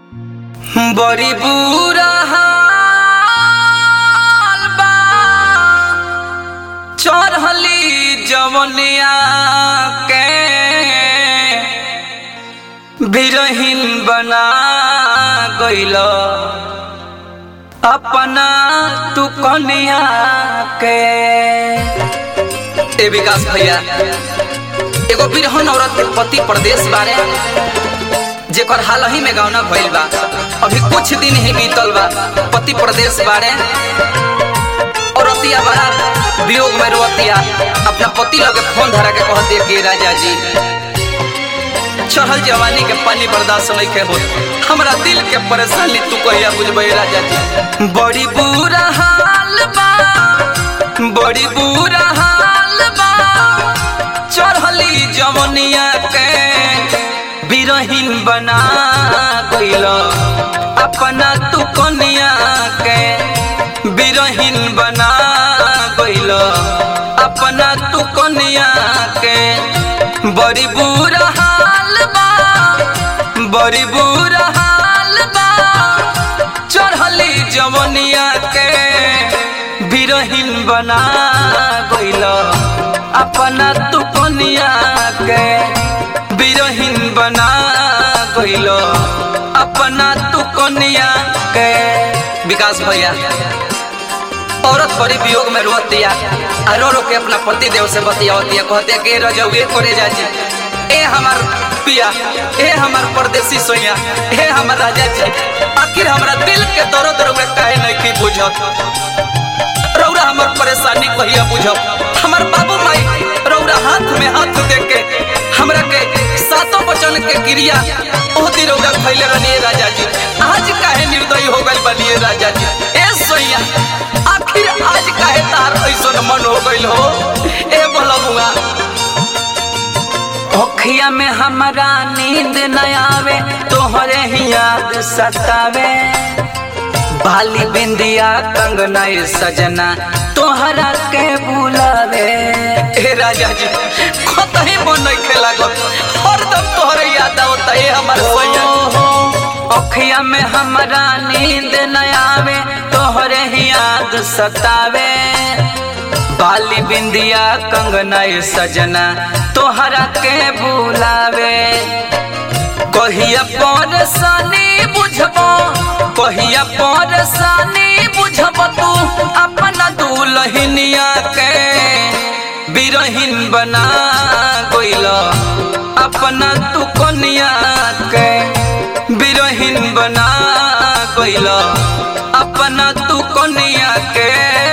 बड़ी बुरा हाल बा चढ़ली जवनिया के बिरहीन बना गइल अपना तू कनिया के ए विकास भैया एगो बिरहन औरत के पति प्रदेश बारे जेकर हाल ही में गौना भइल बा अभी कुछ दिन ही बीतल बा पति प्रदेश बारे औरतिया बड़ा वियोग में रोतिया अपना पति लगे फोन धरा के कहते कि राजा जी चढ़ल जवानी के पानी बर्दाश्त नहीं के हो हमरा दिल के परेशानी तू कहिया बुझबे राजा जी बड़ी बुरा हाल बा बड़ी बुरा हाल बा चढ़ली जवनिया के बिरहीन बना गइल अपना तू कनिया के बिरहीन बना गइल अपना तू कनिया के बड़ी बुरा हाल बा बड़ी बुरा हाल बा चढ़ली जवनिया के बिरहीन बना गइल अपना तू कनिया के बिरहीन बना गइल अपना तू कनिया के विकास भैया औरत बड़ी वियोग में रोतिया आ रो रो के अपना पति देव से बतियावतिया कहते कि रजौए करे जाजी ए हमार पिया ए हमार परदेसी सोया ए हमार राजा जी आखिर हमरा दिल के दर्द रउए काहे नहीं की बुझत रौरा हमार परेशानी कहिया बुझब हमार बाबू माई रौरा हाथ में हाथ दे के हमरा के सातों वचन के क्रिया ओ दिन रौरा खैले रहनी राजा जी आज काहे निर्दयी हो गइल बनिए राजा जी ए सोया आखिर आज काहे तार ऐसन मन हो गइल हो ए बलबुआ ओखिया में हमरा नींद न आवे तोहरे ही याद सतावे बाली बिंदिया कंगना ए सजना तोहरा के बुलावे ए राजा जी कतही मन नहीं खेला गो हरदम तोहरे याद आवता ए हमर सैया ओखिया में हमरा नींद न आवे तोहरे ही याद सतावे बाली बिंदिया कंगना ए सजना तोहरा के बुलावे कहिया परेशानी बुझबो कहिया परेशानी बुझब तू अपना दुलहिनिया के बिरहीन बना गइल अपना तू कनिया के बिरहीन बना गइल अपना तू कनिया के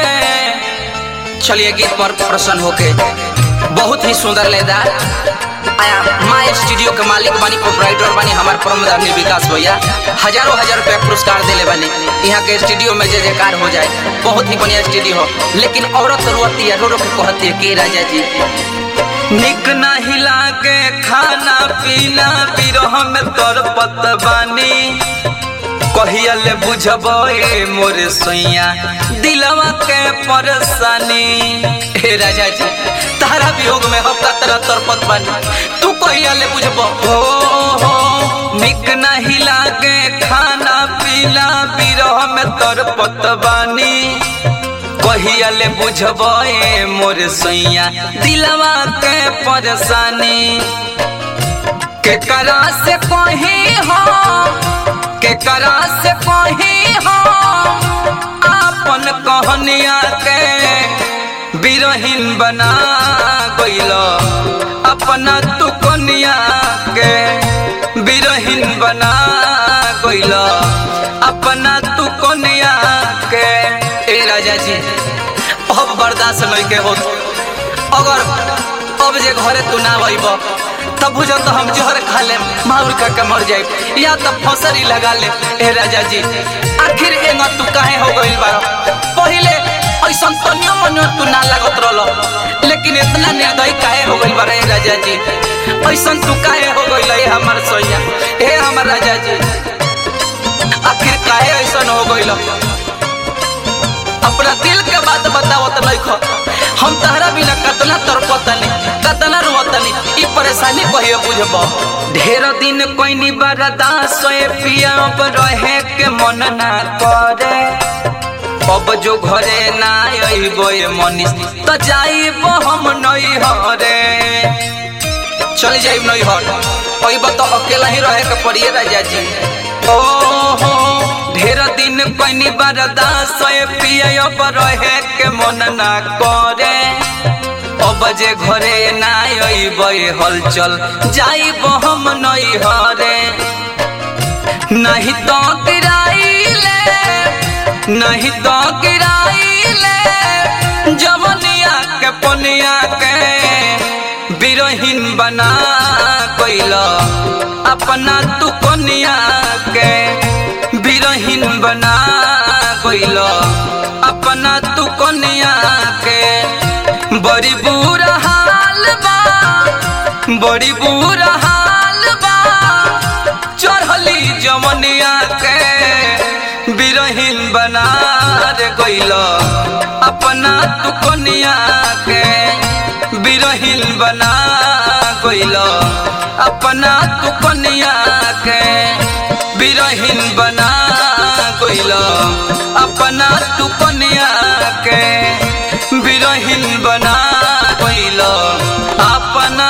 चलिए गीत पर प्रसन्न होके बहुत ही सुंदर लेदार आया माँ स्टूडियो के मालिक बानी प्रोपराइटर बानी हमार प्रमोद विकास भैया हजारों हजार रुपया पुरस्कार दिले बानी यहाँ के स्टूडियो में जय जयकार हो जाए बहुत ही बढ़िया स्टूडियो हो लेकिन औरत रोती है रो रो के कहती है के राजा जी निक नहीं लागे खाना पीना बिरह में तोर पतबानी कहिया ले बुझब ए मोर सैया दिलवा के परेशानी हे राजा जी तारा वियोग में हम तरह तरपत बानी तू कहिया ले बुझब हो हो निक नहीं लागे खाना पीना बिरह में तरपत बानी कहिया ले बुझब ए मोर सैया दिलवा के परेशानी के करा से कहीं हो के करा से कहीं हो आपन कहनिया के बिरहीन बना गइल अपना तू कनिया के बिरहीन बना गइल अपना तू कनिया के ए राजा जी अब बर्दाश्त नहीं के होत अगर अब जे घरे तू ना अइब तब बुझो तो हम जोहर खा ले माउर का के मर जाए या तो फसरी लगा ले ए राजा जी आखिर एंग तू काहे हो गइल बारो पहिले ऐसन तनियो मनियो तू ना लागत रहलो लेकिन इतना निर्दयी काहे हो गइल बारो ए राजा जी ऐसन तू काहे हो गइल ए हमर सोया ए हमर राजा जी आखिर काहे ऐसन हो गइल अपना दिल के बात बताओ तो नहीं खो हम तहरा बिना कतना तरपतनी कतना रुअतनी ई परेशानी कहियो बुझब ढेर दिन कोइनी बरदा सोए पिया अब रहे के मन ना करे अब जो घरे ना अइबो ए मनीष त जाइब हम नई हरे चल जाइब नई हर अइब त अकेला ही रहे के पड़िए राजा जी ओ हो ढेर दिन कोइनी बरदा सोए पिया अब रहे के मन ना करे अब जे घरे ना अइब हलचल जाइब हम नई हरे नहीं तो गिराइले नहीं तो गिराइले जवनिया के पनिया के बिरहीन बना कोइल अपना तू कनिया के बिरहीन बना कोइल अपना तू कनिया के बड़ी बुरा हाल बा बड़ी बुरा हाल बा चढ़ली जमनिया के बिरहीन बना रे गइल अपना तू कनिया के बिरहीन बना गइल अपना तू कनिया के बिरहीन बना गइल अपना तू कनिया के बिरहीन बना गइल अपना